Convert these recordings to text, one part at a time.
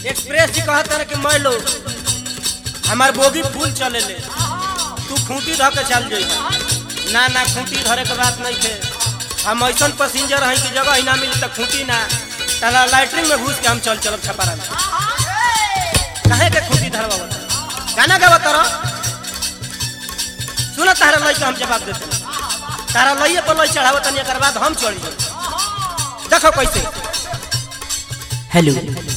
Express जी कहत रहे कि मैं लो हमार बोगी फूल चले ले तू खूंटी धर के चल जाई ना ना खूंटी धरे के बात नहीं थे हम ऐसा पैसेंजर हैं कि जगह ही ना मिली तो खूंटी ना तला लैटरिन में घुस के हम चल चलब छपारा में कहे के खूंटी धरवा गाना गावा तर सुन तारा लई के हम जवाब देते तारा लइए पर लई चढ़ावो तनी एकर बाद हम चढ़ी जाई देखो कैसे हेलो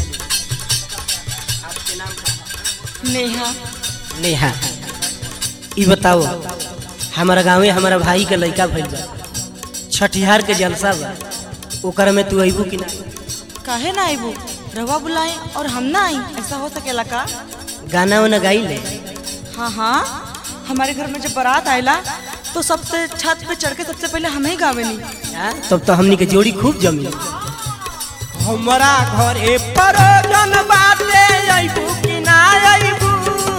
आपके नाम का नेहा नेहा ई बताओ हमारा गाँवे हमारा भाई के लड़का भइल बा छठिहार के जलसा बा ओकर में तू अइबू कि ना काहे ना आईबू रवा बुलाए और हम ना आई ऐसा हो सकेला का गाना वाना गाई ले हाँ हाँ हमारे घर में जब बारात आयला तो सबसे छत पे चढ़ के सबसे पहले हमें ही गावे नहीं हाँ? तब तो हमनी के जोड़ी खूब जमी हमारा घरे पर जन बाटे अइबू कि ना अइबू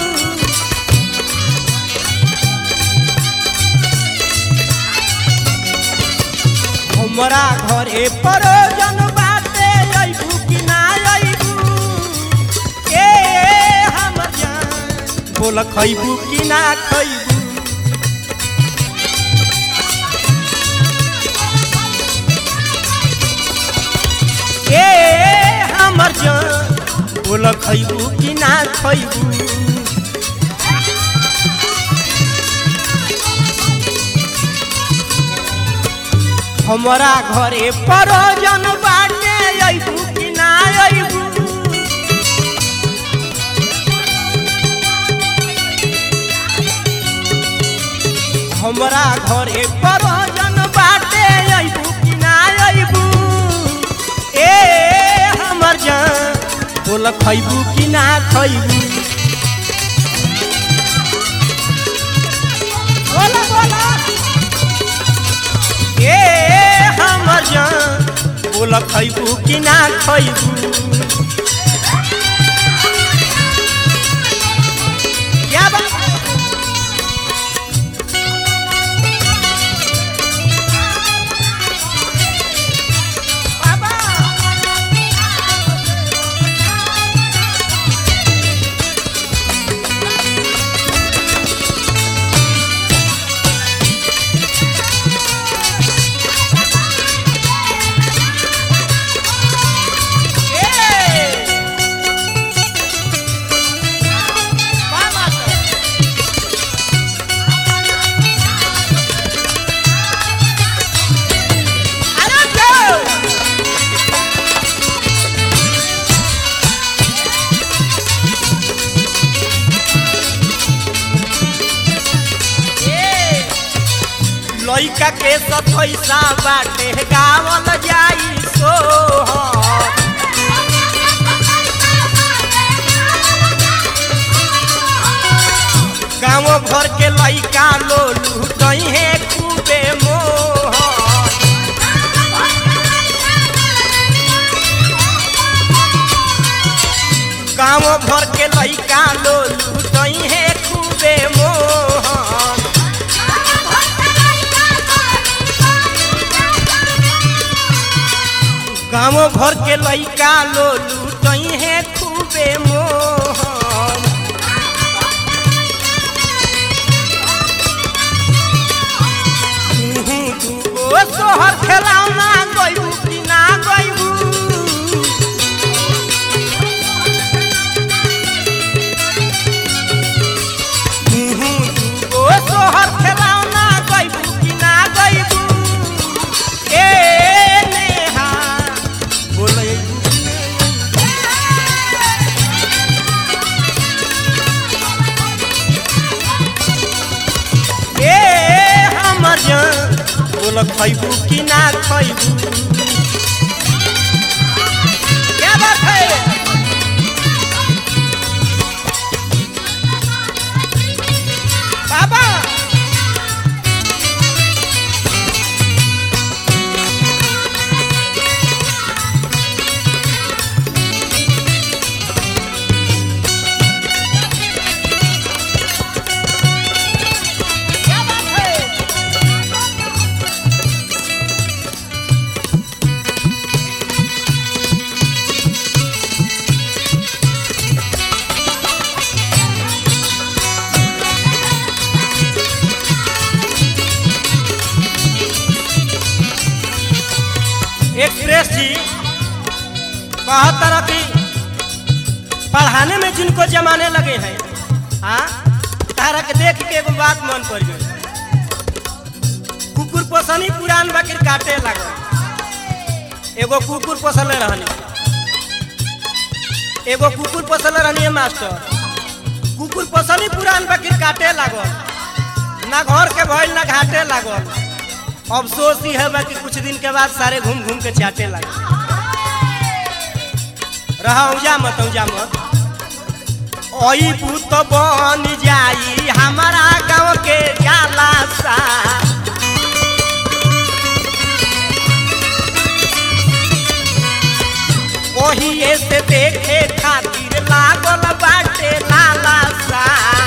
हमारा घरे पर जन बाटे अइबू कि ना अइबू ए हमर जान बोल खइबू कि ना खइबू ए हमर जान बोल खइबू कि ना खइबू हमारा घरे परोजन बाटे अइबू कि ना अइबू हमरा घरे परोजन बाटे अइबू कि ना अइबू ए हमर जान बोल खइबू कि ना खइबू बोला बोला ए हमर जान बोल खइबू कि ना खइबू क्या बात बाबा लइका के सतैसा बाटे गावल जाई सोहर गाँव भर के लइका लोलू कहे खूबे मोहर गाँव भर के लइका लोलू कहे खूबे मोहर गाँव भर के लइका लोलू कहे खूबे मोहर तुहू दूगो सोहर खेलाउना गइबू कि ना गइबू तुहू दूगो सोहर खेलाउना गइबू कि ना गइबू ए नेहा बोलैबू कि ना ए हमर जान बोल खइबू कि ना खइबू क्या बात है बाबा क्या बात है एक्सप्रेस जी कहत तरह की पढ़ाने में जिनको जमाने लगे हैं हाँ तारा के देख के एगो बात मन पड़ गई कुकुर पोसनी पुरान बकरी काटे लगल एगो कुकुर पोसले रहनी एगो कुकुर पोसले रहनी है मास्टर कुकुर पोसनी पुरान बकरी काटे लागल ना घर के भइल ना घाटे लागल अफसोस ही है कि कुछ दिन के बाद सारे घूम घूम के चाटे लगे रहा ऊजा मत ऊजा मत ओई पुत बन जाई हमारा गांव के जाला सा ओही से देखे खातिर लागल बाटे लाला सा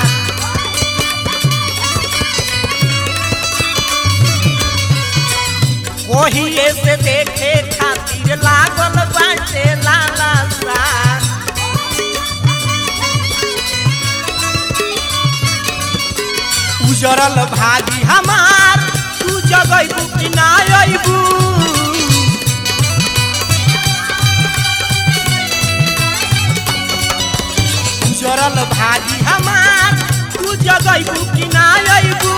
ओही से देखे खातिर लागल बाटे लाला सा उजरल भागी हमार तू जगैबू कि ना अइबू उजरल भागी हमार तू जगैबू कि ना अइबू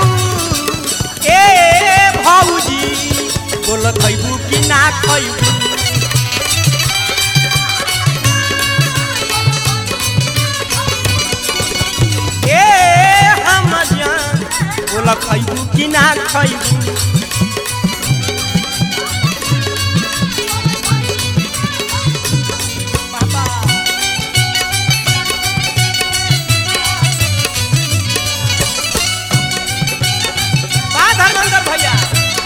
ए भौजी बोल खैबू कि ना खैबू ए हम जान बोल खैबू कि ना खैबू बाबा बा धर्मेंद्र भैया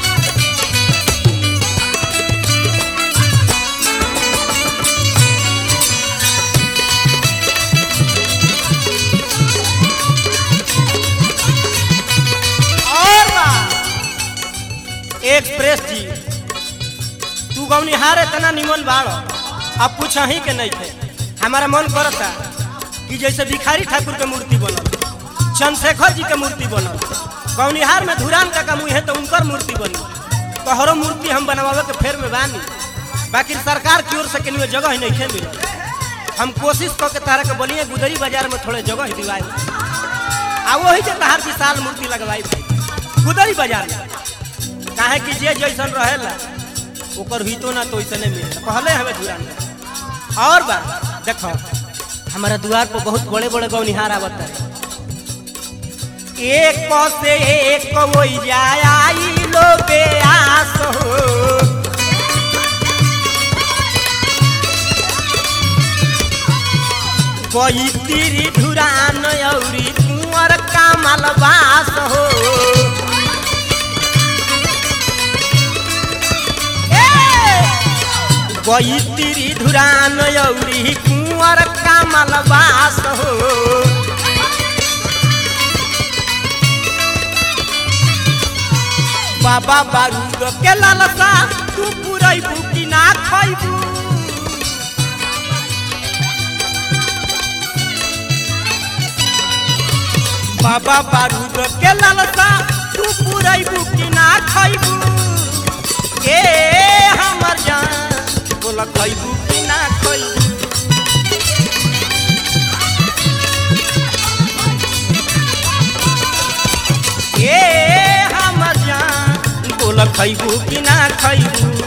और बा एक्सप्रेस जी तू गौनिहार इतना निमन बाड़ अब पूछ ही के नहीं थे हमारा मन करता कि जैसे भिखारी ठाकुर के मूर्ति बनल चंद्रशेखर जी के मूर्ति बनल गौनिहार में धुरान का मुँह है तो उनकर मूर्ति बनी तोहरो मूर्ति हम बनवावे के फेर में बानी बाकी सरकार की ओर से कहीं जगह ही नहीं मिलल हम कोशिश कऽ के तारा के बनिए गुदरी बाजार में थोड़े जगह दिवाई आ वही जे तहार विशाल मूर्ति लगवाई गुदरी बाजार में काहे कि जे जैसन रहेला ओकर हितो ना तो ऐसे नहीं मिले कहले हमें धुरान में और बात देखो हमारा द्वार पर बहुत बड़े बड़े गौनिहार आवत है एक से एक वही जाय आई लो बेआस हो कोई तिरी धुरान औरी कुंवर कामल बास हो कोई तिरी धुरान औरी कुंवर कामल बास हो बाबा बारूद के लालसा तू पुरैबू कि ना खैबू बाबा बारूद के लालसा तू पुरैबू कि ना खैबू ए हमर जान बोला खैबू कि ना खैबू ए हमर जान बोला खैबू कि ना खैबू